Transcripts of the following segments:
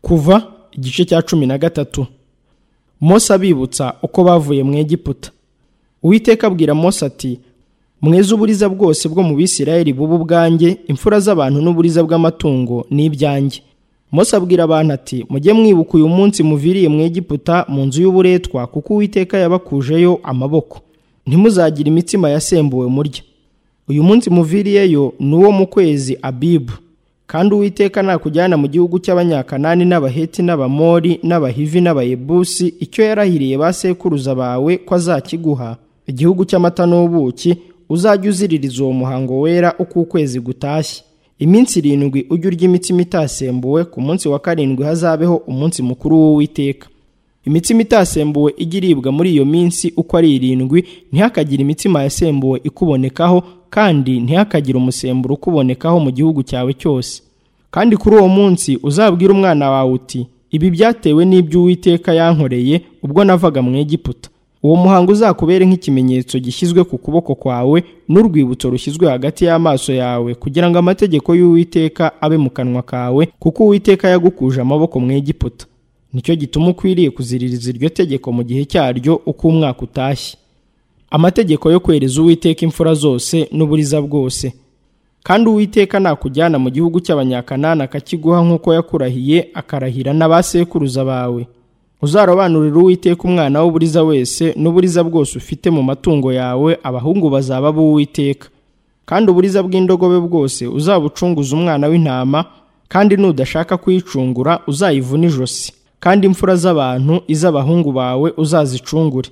kuva igice cya cumi na gatatu Mose abibutsa uko bavuye mu Egiputa uwiteka abwira Mose ati mweze uburiza bwose bwo mu bisirayeli buba ubwanjye imfura z'abantu n'uburiza bw'amatungo ni ibyanjye Mose abwira abantu ati mujye mwibuka uyu munsi muviriye mu Egiputa mu nzu y'uburetwa kuko uwiteka yabakujeyo amaboko ntimuzagire imitsima yasembuwe murya uyu munsi muviriyeyo ni uwo mu kwezi abibu kandi uwiteka nakujyana mu gihugu cy'abanyakanani n'abaheti n'abamori n'abahivi n'abayebusi icyo yarahiriye ba sekuruza bawe ko azakiguha igihugu cy'amata n'ubuki uzajya uziririza uwo muhango wera uko ukwezi gutashye iminsi irindwi ujye urya imitsima itasembuwe ku munsi wa karindwi hazabeho umunsi mukuru w'uwiteka imitsima itasembuwe ijya iribwa muri iyo minsi uko ari irindwi ntihakagire imitsima yasembuwe ikubonekaho kandi ntihakagire umusemburo ukubonekaho mu gihugu cyawe cyose kandi kuri uwo munsi uzabwire umwana wawe uti ibi byatewe n'ibyo uwiteka yankoreye ubwo navaga mu Egiputa uwo muhango uzakubere nk'ikimenyetso gishyizwe ku kuboko kwawe n'urwibutso rushyizwe hagati y'amaso yawe kugira ngo amategeko y'uwiteka abe mu kanwa kawe kuko uwiteka yagukuje amaboko mu Egiputa nicyo gituma ukwiriye kuziririza iryo tegeko mu gihe cyaryo uko umwaka utashye amategeko yo kwereza uwiteka imfura zose n'uburiza bwose kandi uwiteka nakujyana mu gihugu cy'abanyakanani akakiguha nk'uko yakurahiye akarahira n'abasekuruza bawe uzarobanurira uwiteka umwana w'uburiza wese n'uburiza bwose ufite mu matungo yawe abahungu bazaba b'uwiteka kandi uburiza bw'indogobe bwose uzabucunguza umwana w'intama kandi nudashaka kuyicungura uzayivuna ijosi kandi imfura z'abantu iz'abahungu bawe uzazicungure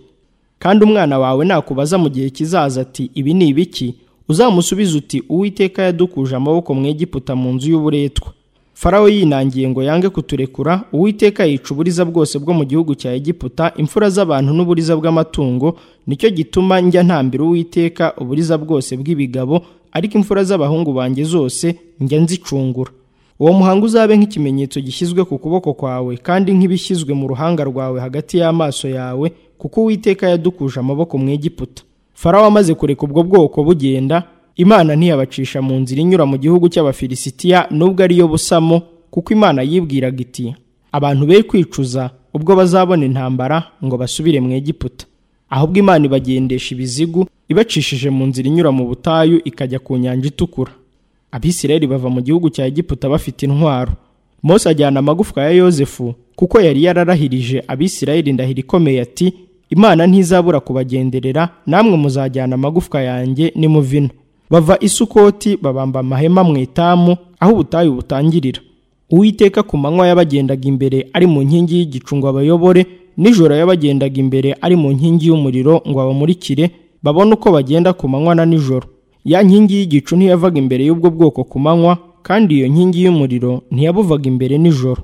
kandi umwana wawe nakubaza mu gihe kizaza ati ibi ni ibiki uzamusubiza uti uwiteka yadukuje amaboko mu Egiputa mu nzu y'uburetwa farawo yinangiye ngo yange kuturekura uwiteka yica uburiza bwose bwo mu gihugu cya Egiputa imfura z'abantu n'uburiza bw'amatungo nicyo gituma njya ntambira uwiteka uburiza bwose bw'ibigabo ariko imfura z'abahungu banjye zose njya nzicungura uwo muhango uzabe nk'ikimenyetso gishyizwe ku kuboko kwawe kandi nk'ibishyizwe mu ruhanga rwawe hagati y'amaso yawe kuko uwiteka yadukuje amaboko mu Egiputa farawo amaze kureka ubwo bwoko bugenda imana ntiyabacisha mu nzira inyura mu gihugu cy'abafilisitiya nubwo ariyo busamo kuko imana yibwiraga iti abantu be kwicuza ubwo bazabona intambara ngo basubire mu Egiputa ahubwo imana ibagendesha ibizigu ibacishije mu nzira inyura mu butayu ikajya ku nyanja itukura abisirayeli bava mu gihugu cya Egiputa bafite intwaro Mose ajyana amagufwa ya yosefu kuko yari yararahirije abisirayeli ndahira ikomeye ati imana ntizabura kubagenderera namwe muzajyana amagufwa yanjye nimuvino bava isukoti babamba amahema mu etamu aho ubutayu butangirira uwiteka ku manywa yabagendaga imbere ari mu nkingi y'igicu ngo abayobore nijoro yabagendaga imbere ari mu nkingi y'umuriro ngo abamurikire babone uko bagenda ku manywa na nijoro ya nkingi y'igicu ntiyavaga imbere y'ubwo bwoko ku manywa kandi iyo nkingi y'umuriro ntiyabuvaga imbere nijoro